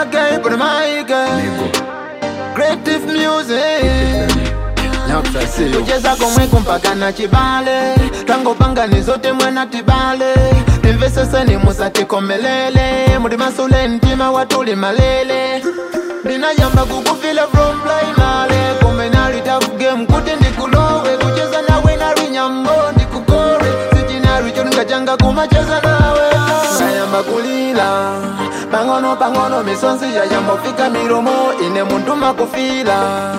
wake but my girl creative music kucheza komwe kumpaka na chibale twangopangani zote mwana tibale timveseseni musatikomelele muli masule ntima watuli malele ndinayamba kukufila from primale komwe nalitafuge mkuti ndikulowe kucheza nawe nalinyambo ndikukore sichinaricho ndingachanga kumacheza nawe ngayamba kulila pang'ono pang'ono misonzi yayambofika milomo ine muntu makufila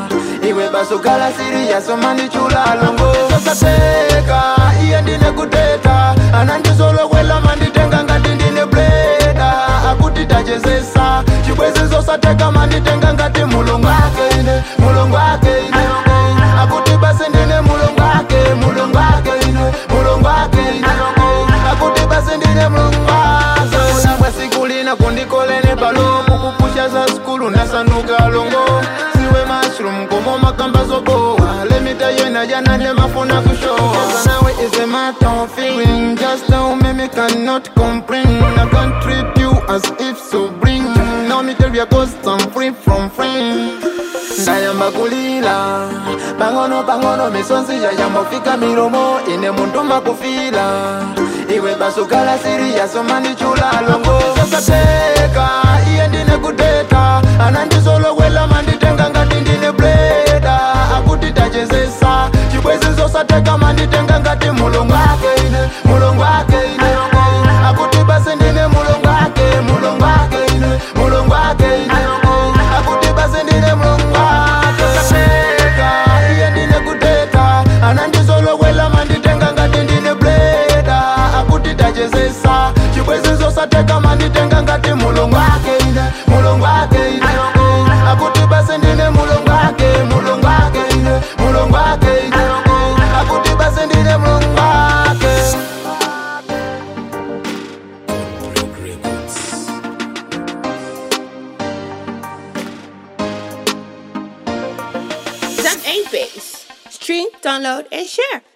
iwe basukala siri yasoma ndichula longo sasateka iye ndine kuteta anandisolokwela manditenga ngati ndine bleda akuti tachezesa chibwezi zosateka manditenga ngati mulungu ake ine mulungu ake ine akuti basi ndine mulungu ake mulungu ake ine mulungu ake ine akuti basi ndine mulungu ake unabwa siku lina kundikolene palomo kupusha za skulu nasanduka longo siwe mushroom komo makamba zoboa lemita yena jana nemafuna kushoa nawe is a matter of feeling just how me me cannot comprehend I can't treat you as if so bring now me tell you cause I'm free from friends ndayamba kulila pang'ono pang'ono misonzi yayambofika milomo ine muntu makufila iwe basukala siri yasoma ndichula longo sasateka iye ndine kuteta anandisolokwela manditenga ngati ndine bleda akuti tachezesa chibwezi zosateka manditenga ngati mulungu ake ine mulungu ake ine akuti basi ndine mulungu ake mulungu ake ine mulungu ake ine akuti basi ndine mulungu ake sasateka iye ndine kuteta anandisolokwela manditenga ngati ndine bleda akuti tachezesa chibwezi zosateka manditenga ngati mulungu ake ine mulungu ake ine akuti basi ndine mulungu ake mulungu ake ine mulungu ake ine akuti basi ndine mulungu ake Zam 8 Base. Stream, download, and share.